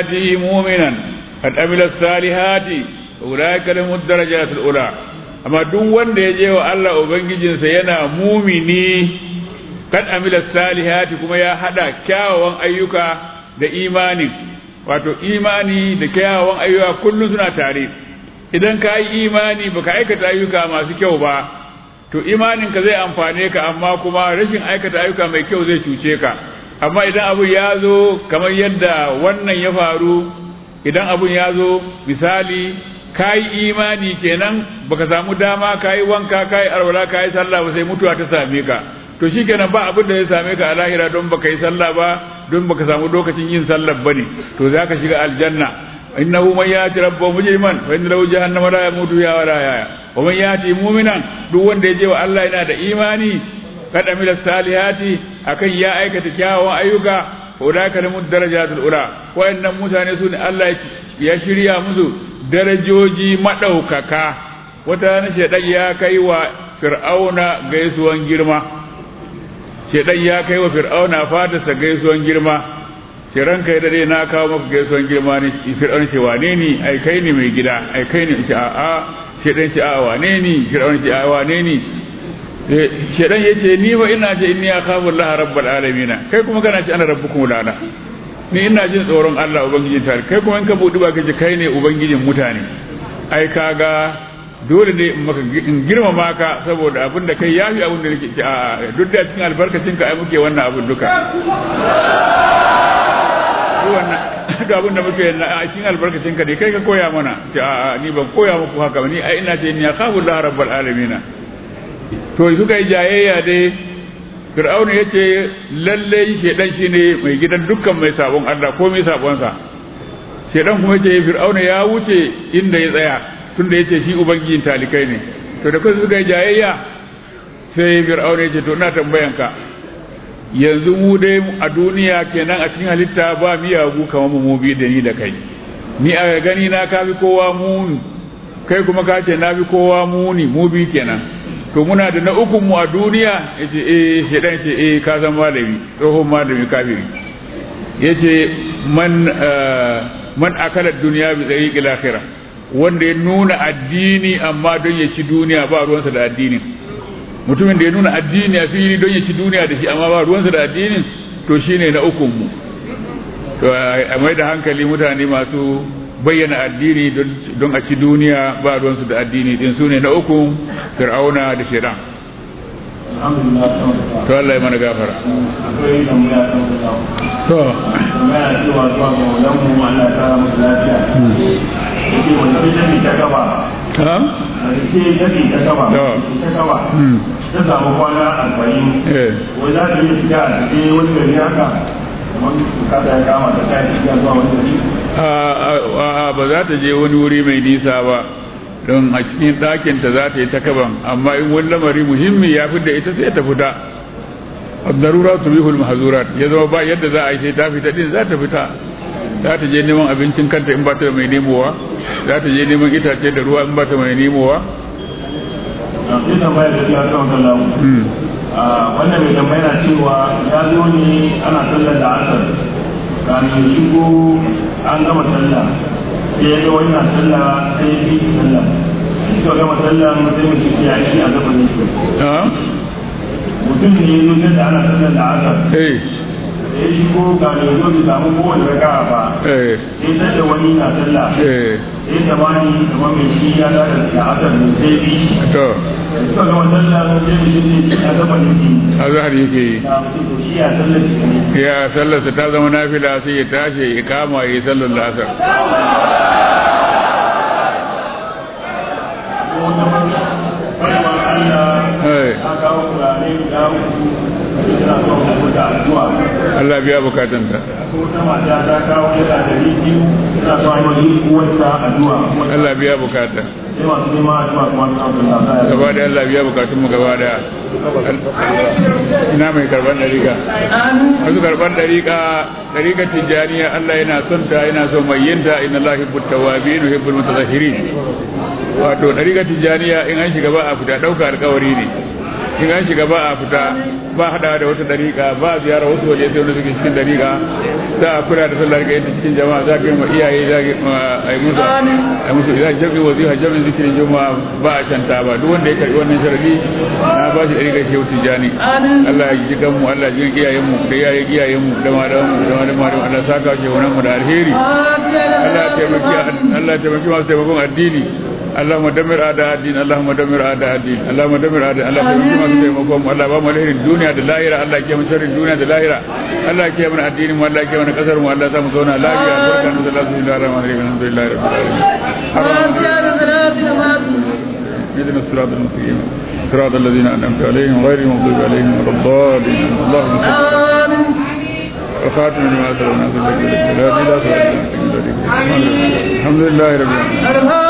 yati mu'minan qad amila salihati ulaika lahum darajatul ula amma duk wanda ya je wa Allah ubangijinsa yana mumini kad amila salihati kuma ya hada kyawawan ayyuka da imani wato imani da kyawawan ayyuka kullum suna tare idan ka yi imani baka aikata ayyuka masu kyau ba to imanin ka zai amfane ka amma kuma rashin aikata ayyuka mai kyau zai cuce ka amma idan abu ya zo kamar yadda wannan ya faru idan abun ya zo misali ka yi imani kenan baka samu dama ka yi wanka ka yi arwala ka yi sallah ba sai mutuwa ta same ka to shi kenan ba abin da ya same ka a lahira don baka yi sallah ba don baka samu lokacin yin sallah bane to za ka shiga aljanna innahu man yati rabbahu mujriman fa inna lahu jahannama la yamutu fiha wa la yahya wa man yati mu'minan duk wanda ya je wa Allah yana da imani kad amila salihati akan ya aikata kyawawan ayyuka ulaika lahum darajatul ula wa'annan mutane su ne Allah ya shirya musu darajoji madaukaka wata na shedan ya kai wa fir'auna gaisuwan girma shedan ya kai wa fir'auna fatarsa gaisuwan girma ce ranka ya dade na kawo maka gaisuwan girma ne fir'auna ce wane ni ai kai ne mai gida ai kai ne ce a'a shedan ce a'a wane ni fir'auna ce a'a wane ni shedan ya ce ni fa ina ce inni akhafu Allah rabbul alamin kai kuma kana ce ana rabbukum lala ni ina jin tsoron Allah ubangijin tare kai kuma in ka budi ba kace kai ne ubangijin mutane ai kaga dole ne in maka in girmama ka saboda abin da kai yafi abin da nake ce a duk da cikin albarkacin ka ai muke wannan abin duka wannan duk abin da muke a cikin albarkacin ka ne kai ka koya mana ce a ni ban koya muku haka ba ni ai ina ce ni akhafu Allah rabbul alamin to suka yi jayayya dai fir'auna ya ce lalle shedan shi ne mai gidan dukkan mai sabon Allah ko mai sabonsa shedan kuma ya ce fir'auna ya wuce inda ya tsaya tunda ya ce shi ubangijin talikai ne to da kansu suka yi jayayya sai fir'auna ya ce to ina tambayan ka yanzu mu dai a duniya kenan a cikin halitta ba miyagu kamar mu bi da ni da kai ni a gani na kafi kowa muni kai kuma ka ce na fi kowa muni mu bi kenan to muna da na ukun mu a duniya yace eh shedan ce eh ka san malami tsohon malami kafiri yace man man akala duniya bi tariqil akhirah wanda ya nuna addini amma don ya ci duniya ba ruwansa da addinin mutumin da ya nuna addini a fili don ya ci duniya da shi amma ba ruwansa da addinin to shine na ukun mu to a mai da hankali mutane masu bayyana addini don a ci duniya ba ruwansu da addini din su ne na uku fir'auna da shaidan to Allah ya mana gafara to ta samu kwana arba'in wai za ta yi fita a cikin wani gari haka a ba za ta je wani wuri mai nisa ba don a cikin ɗakinta za ta yi ta kaban amma in wani lamari muhimmi ya fi da ita sai ta fita darura su bihul mahazurat ya zama ba yadda za a yi sai ta fita din za ta fita za ta je neman abincin kanta in ba ta mai nemowa za ta je neman itace da ruwa in ba ta mai nemowa wannan mai tambaya cewa ya zo ne ana sallar da asar kamin shigo an gama sallah sai ya ga wani na sallah sai ya fi shi sallah suka gama sallah sai mu shi ya shi a gaba ne mutum ne ya zo da ana sallar da asar da ya shigo ga da zo bai samu kowane raka ba sai ta da wani na sallah sai ta bani kamar mai shi ya da da asar ne sai bi shi suka gama sallah sai mu shi ya gaba ne azhar yake yi ya sallarsa ta zama nafila sai ya tashi ya kama ya yi sallar lasar Allah biya bukatanta Allah biya bukata gaba da Allah biya bukatunmu gaba da ina mai karban dariƙa wasu karban dariƙa dariƙa tijjaniya Allah yana son ta yana son mai yinta inna Allah hibbut tawabin wa hibbul mutazahhirin wato dariƙa tijjaniya in an shiga ba a fita ɗauka alƙawari ne in an shiga ba a fita ba hada da wata dariƙa ba ziyara wasu waje sai wanda suke cikin dariƙa za a kula da sallar ga yadda cikin jama'a za ka yi ma iyaye za ka yi musu a musu idan jami'in wazifa jami'in zikirin juma'a ba a canta ba duk wanda ya karbi wannan sharadi na ba shi ɗari ga shehu tijani Allah ya ji kanmu Allah ya ji iyayen mu da iyayen iyayen mu da malaman mu da malaman mu Allah saka shi wannan mu da alheri Allah ya taimaki Allah ya taimaki masu taimakon addini اللهم دمر اعداء الدين اللهم دمر اعداء الدين اللهم دمر اعداء الله تبارك ما تيمكم الله ba mu alherin duniya da lahira Allah ke mu sharrin duniya da lahira Allah ke mu addinin mu Allah ke mu kasar mu Allah sa mu zauna lafiya barkan da Allah subhanahu wa ta'ala alhamdulillah rabbil alamin اهدنا الصراط المستقيم صراط الذين انعمت عليهم غير المغضوب عليهم ولا الضالين اللهم صل وخاتم لما سبقنا في الحمد لله رب العالمين